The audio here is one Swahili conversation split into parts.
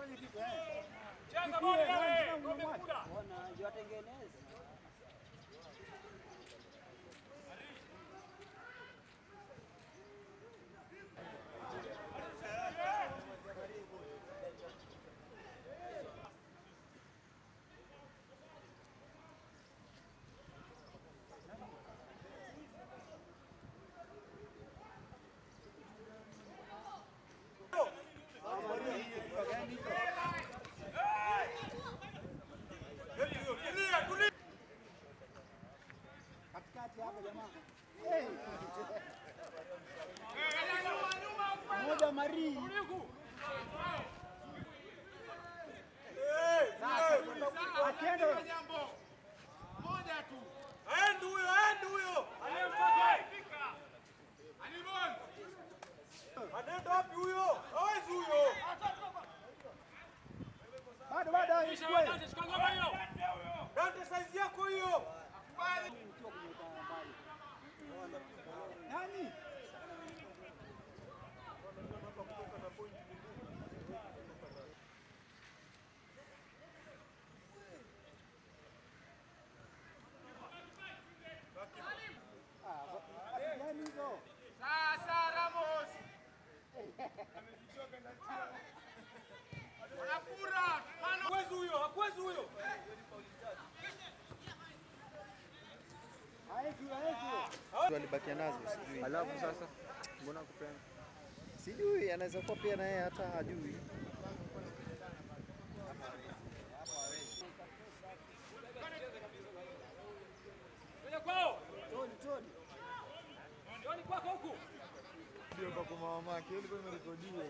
Fanye kitu eh. Cheza boli wewe, ngombe muda. Ona yatengeneza. Katikati hapa jamaa. Eh. Moja Mari. Akienda Aende huyo, aende huyo. Anaenda wapi huyo? Hawezi huyo. bado bado Kisha ichukue. wadate, chukua ngoma hiyo. Dante size yako hiyo. Nani? Ah, gani hizo? Sasa Ramos. Wanapura. Mano. Hakuwezi huyo, hakuwezi huyo. Haezi, haezi. Walibakia nazo sijui. Alafu sasa mbona kupenda? Sijui anaweza kuwa pia na yeye hata hajui. Kuja kwao. Toni, Toni. Njoni kwako huku. Ndio kwa kwa mama yake ilikuwa imerekodiwa.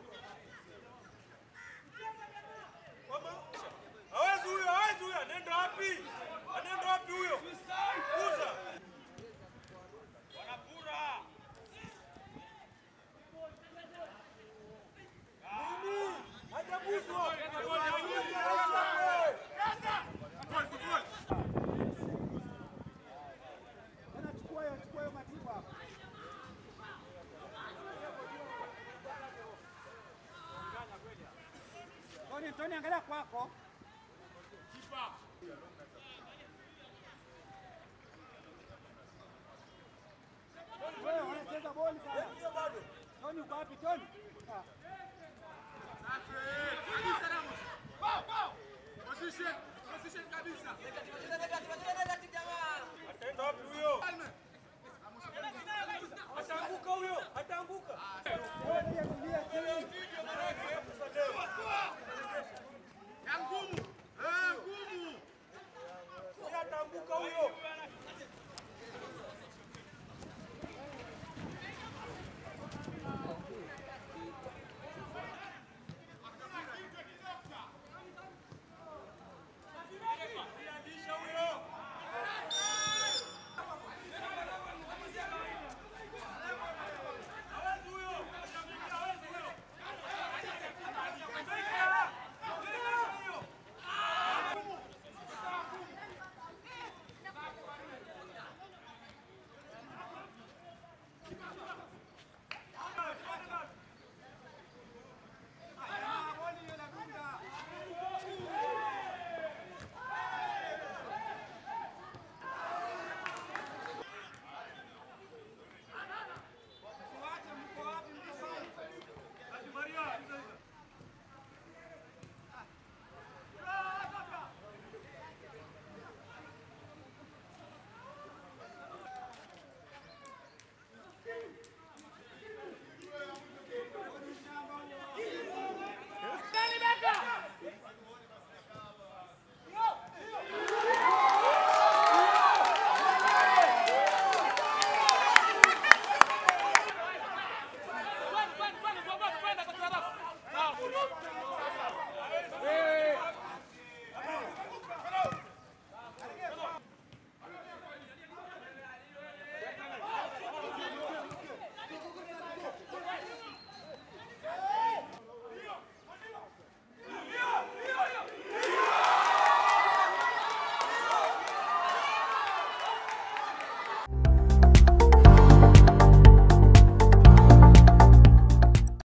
Hawezi huyo, hawezi huyo. Anaenda wapi? Anaenda wapi huyo? Kuza. Wanapura. Nini? Hajaguswa. Tena chukua hiyo, chukua hiyo matibu hapa. Toni, Toni angalia kwako. Wewe wanacheza boli sana. Toni uko wapi Toni? Ah. Ataenda wapi huyo? Ataanguka huyo, ataanguka. Wewe pia tulia, tulia.